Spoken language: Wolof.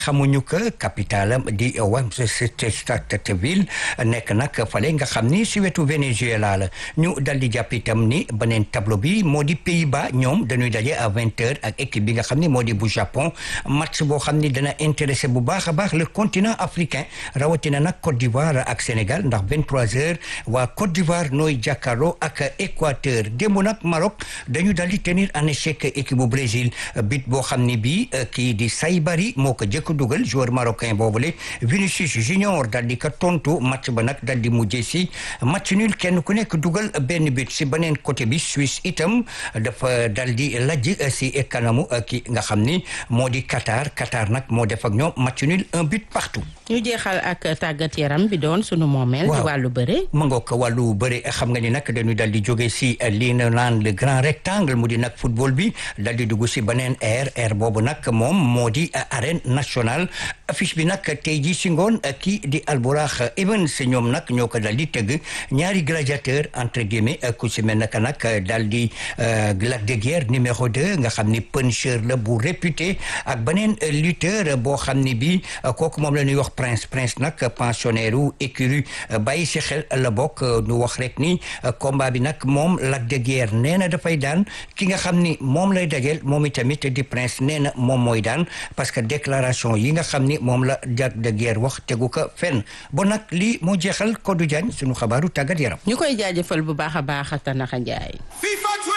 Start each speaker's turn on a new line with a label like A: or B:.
A: xamuñu que capitale am di Westchester nekk nag fale nga xam ni si wetu Venezuela la ñu dal di jàpp itam ni beneen tableau bi moo di Pays-Bas ñoom dañuy daje à vingt heures ak équipe bi nga xam ni moo di bu Japon match boo xam ni dana intéressé bu baax a baax le continent africain rawatina nag Côte d'Ivoire ak Sénégal ndax vingt trois heures waa Côte d'Ivoire nooy jàkkaarloo ak Équateur démb nag Maroc dañu dal di tenir en échec équipe bu Brésil bit boo xam ni bii kii di Saybari moo ko jëkk dugal joueur marocain boobule Vinicius Junior dal di ko tontu match ba nag dal di mujjee si match nul kenn ku nekk dugal benn but si beneen côté bi Suisse itam dafa dal di lajj si kanamu ki nga xam ni moo di Qatar Qatar nag moo def ak ñoom match nul un but partout.
B: ñu jeexal ak tàggat yaram bi doon sunu moomeel. ci wàllu bëre.
A: ma ngoog wàllu bëre xam nga ni nag dañu dal di jóge si lii na naan le grand rectangle mu di nag football bi dal di dugg si beneen air air boobu nag moom moo di arène nationale affiche bi nag tey jii si ngoon kii di Albourakh Evans ñoom nag ñoo ko dal di tëgg ñaari gladiateur entre guillemets ku si mel naka nag dal di Lac de Guiers numéro deux nga xam ni puncheur la bu réputé ak beneen lutteur boo xam ni bi kooku moom la ñuy wax prince prince nag pensionnaire u écurie bàyyi si xel la bokk ñu wax rek ni combat bi nag moom Lac de Guiers nee na dafay daan ki nga xam ni moom lay dajeel moom itamit di prince nee na moom mooy daan parce que déclaration yi nga xam ni moom la Lac de Guiers wax tegu ko fenn bon nag lii moo jeexal Kodou Diagne sunu xabaaru tàggat yaram.
B: ñu koy jaajëfal bu baax a baax Tanaxa Njaay